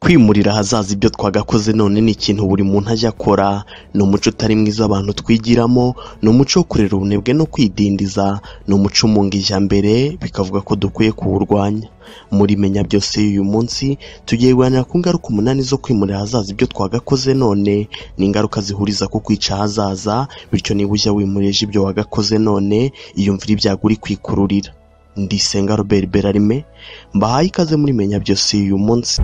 kwimurira ahazaza ibyo twagakoze none ni ikintu buri muntu ajya akora ni umuco utari mwiza abantu twigiramo ni umuco wo kurera ubunebwe no kwidindiza ni umuco umunga ijyambere bikavuga ko dukwiye kuwurwanya muri menya byose y'uyu munsi tugiye kuganira ku ngaruka umunani zo kwimurira ahazaza ibyo twagakoze none ni ingaruka zihuriza ku kwica ahazaza bityo niba ujya wimurije ibyo wagakoze none iyumvire ibyago uri kwikururira ndisenga robert berarime mbahaye ikaze muri menya byose y'uyu munsi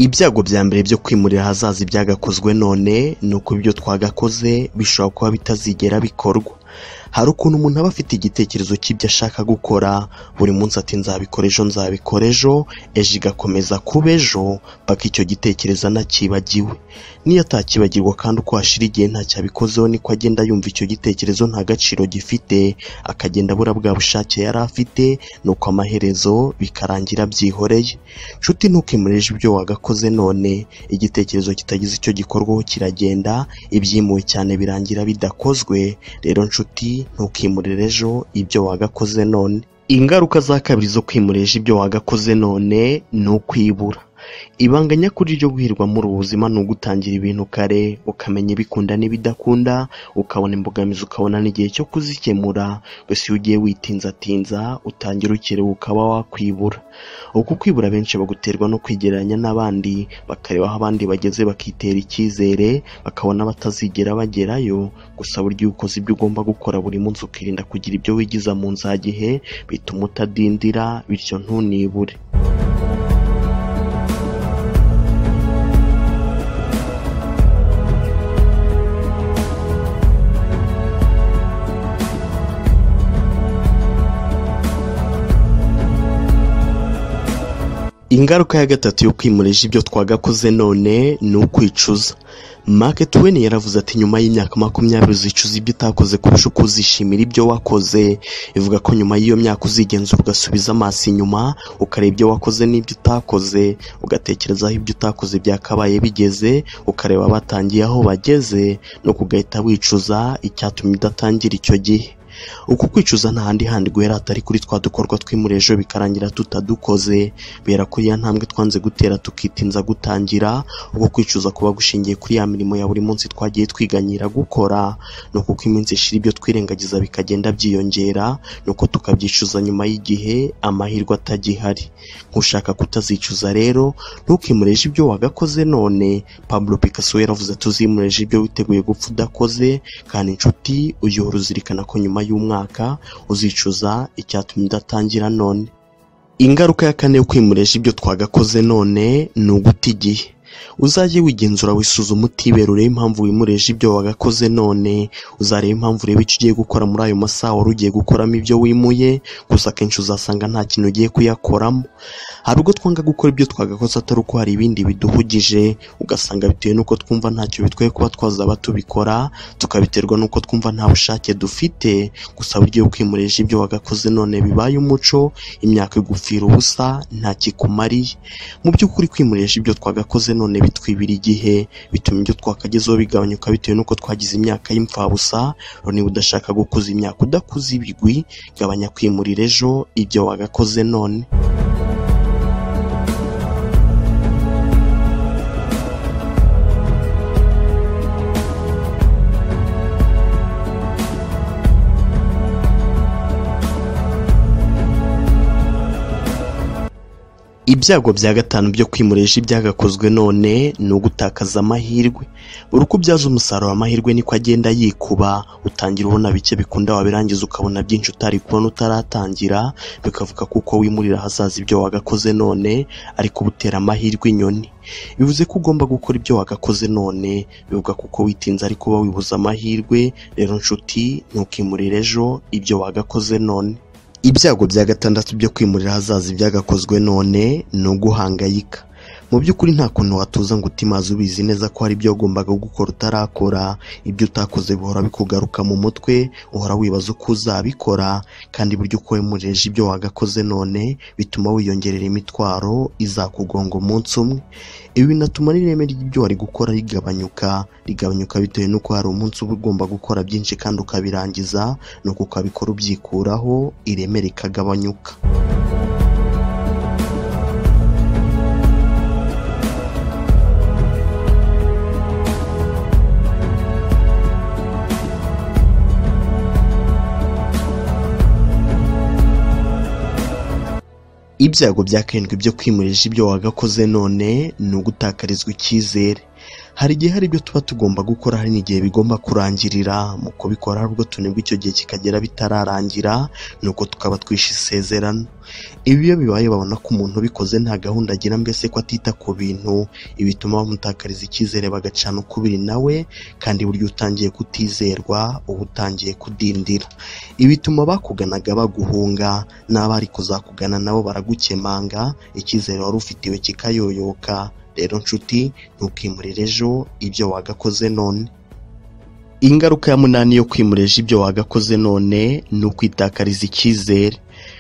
ibyago bya mbere byo kwimurira ahazaza ibyagakozwe none ni uko ibyo twagakoze bishobora kuba bitazigera bikorwa hari ukuntu umuntu aba afite igitekerezo cy'ibyo ashaka gukora buri munsi ati nzabikora ejo nzabikora ejo ejo igakomeza kuba ejo paka icyo gitekerezo anakibagiwe niyo atakibagirwa kandi uko hashira igihe ntacyo abikozeho niko agenda yumva icyo gitekerezo nta gaciro gifite akagenda abura bwa bushake yari afite nuko amaherezo bikarangira byihoreye nshuti ntukimurije ibyo wagakoze none igitekerezo kitagize icyo gikorwaho kiragenda ibyimuwe cyane birangira bidakozwe rero nshuti ntukimurire ejo ibyo wagakoze none ingaruka za kabiri zo kwimurisha ibyo wagakoze none ni ukwibura ibanga nyakuri ryo guhirwa muri ubu buzima ni ugutangira ibintu kare ukamenya ibikunda n'ibidakunda ukabona imbogamizi ukabona n'igihe cyo kuzikemura gusa iyo ugiye witinzatinza utangira ukerewe ukaba wakwibura uku kwibura benshi baguterwa no kwigereranya n'abandi bakareba aho abandi bageze bakitera icyizere bakabona batazigera bagerayo gusa burya iyo ukoze ibyo ugomba gukora buri munsi ukirinda kugira ibyo wigiza mu nzagihe bituma utadindira bityo ntunibure ingaruka ya gatatu yo kwimurije ibyo twagakoze none ni ukwicuza Mark Twain yaravuze ati nyuma y'imyaka makumyabiri uzicuza ibyo utakoze kurusha uko uzishimira ibyo wakoze ivuga ko nyuma y'iyo myaka uzigenzura ugasubiza amaso inyuma ukareba ibyo wakoze n'ibyo utakoze ugatekereza aho ibyo utakoze byakabaye bigeze ukareba abatangiye aho bageze nuko ugahita wicuza icyatumye udatangira icyo gihe uku kwicuza nta handi handi guhera atari kuri twa dukorwa twimura ejo bikarangira tutadukoze bera kuri ya ntambwe twanze gutera tukitinza gutangira uko kwicuza kuba gushingiye kuri ya mirimo ya buri munsi twagiye twiganyira gukora ni uko iminsi ishira ibyo twirengagiza bikagenda byiyongera ni uko tukabyicuza nyuma y'igihe amahirwe atagihari nk'ushaka kutazicuza rero ntukimureje ibyo wagakoze none pablo picasso yaravuze tuzimureje ibyo witeguye gupfa udakoze kandi inshuti uyihora uzirikana ko nyuma y'umwaka uzicuza icyatumye udatangira none ingaruka ya kane yo kwimurisha ibyo twagakoze none ni uguta igihe uzajye wigenzura wisuzuma utibera urebe impamvu wimureje ibyo wagakoze none uzareba impamvu ureba icyo ugiye gukora muri ayo masaha wari ugiye gukoramo ibyo wimuye gusa akenshi uzasanga nta kintu ugiye kuyakoramo hari ubwo twanga gukora ibyo twagakoze atari uko hari ibindi biduhugije ugasanga bitewe n'uko twumva ntacyo bitwaye kuba twazaba tubikora tukabiterwa n'uko twumva nta bushake dufite gusa buryo iyo kwimureje ibyo wagakoze none bibaye umuco imyaka igupfira ubusa ntakikumariye mu by'ukuri kwimureje ibyo twagakoze none none bitwibira igihe bituma ibyo twakagezeho bigabanyuka bitewe n'uko twagize imyaka y'imfabusa rero niba udashaka gukuza imyaka udakuza ibigwi gabanya kwimurira ejo ibyo wagakoze none ibyago bya gatanu byo kwimurisha ibyagakozwe none ni ugutakaza amahirwe buri uko ubyaza umusaruro amahirwe niko agenda yikuba utangira ubona bike bikunda wabirangiza ukabona byinshi utari kubona utaratangira bikavuga kuko wimurira ahazaza ibyo wagakoze none ariko ubutera amahirwe inyoni bivuze ko ugomba gukora ibyo wagakoze none bivuga kuko witinze ariko uba wibuza amahirwe rero nshuti ntukimurire ejo ibyo wagakoze none ibyago bya gatandatu byo kwimurira ahazaza ibyagakozwe none ni uguhangayika mu by'ukuri nta kuntu watuza ngo utimaze ubizi neza ko hari ibyo wagombaga gukora utarakora ibyo utakoze bihora bikugaruka mu mutwe uhora wibaza uko uzabikora kandi buryo uko wemureje ibyo wagakoze none bituma wiyongerera imitwaro izakugonga umunsi umwe ibi binatuma n'ireme ry'ibyo wari gukora rigabanyuka rigabanyuka bitewe n'uko hari umunsi uba ugomba gukora byinshi kandi ukabirangiza nuko ukabikora ubyikuraho ireme rikagabanyuka ibyago bya karindwi byo kwimurisha ibyo wagakoze none ni ugutakarizwa icyizere hari igihe hari ibyo tuba tugomba gukora hari n'igihe bigomba kurangirira mu kubikora hari ubwo tunibwa icyo gihe kikagera bitararangira nuko tukaba twishe isezerano ibi iyo bibaye babona ko umuntu ubikoze nta gahunda agira mbese ko atita ku bintu ibi bituma bamutakariza icyizere bagacana ukubiri nawe kandi burya utangiye kutizerwa uba utangiye kudindira ibi bituma bakuganaga baguhunga n'abari kuzakugana nabo baragukemanga icyizere wari ufitiwe kikayoyoka rero nshuti ntukimurire ejo ibyo wagakoze none ingaruka ya munani yo kwimurisha ibyo wagakoze none ni ukwitakariza icyizere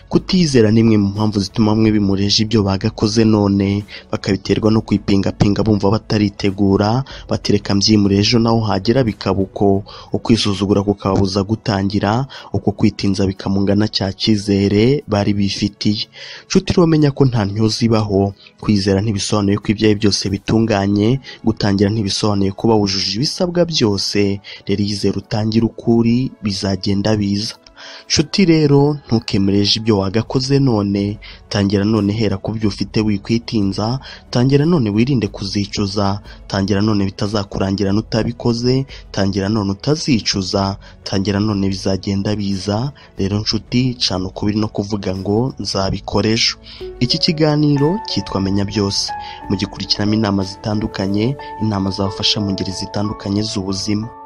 kutizera ni imwe mu mpamvu zituma bamwe bimureje ibyo bagakoze none bakabiterwa no kwipingapinga bumva bataritegura batereka mbyimure ejo naho hagera bikaba uko ukwisuzugura kukabuza gutangira uko kwitinza bikamungana cya cyizere bari bifitiye nshuti rero menya ko nta ntyo zibaho kwizera ntibisobanuye ko ibyawe byose bitunganye gutangira ntibisobanuye ko bawujuje ibisabwa byose rero yizera utangire ukuri bizagenda biza nshuti rero ntukemereje ibyo wagakoze none tangira none hera ku byo ufite wikwitinza tangira none wirinde kuzicuza tangira none bitazakurangira n'utabikoze tangira none utazicuza tangira none bizagenda biza rero nshuti cana ukubiri no kuvuga ngo nzabikora ejo iki kiganiro cyitwa menya byose mugikurikiramo inama zitandukanye inama zabafasha mu ngeri zitandukanye z'ubuzima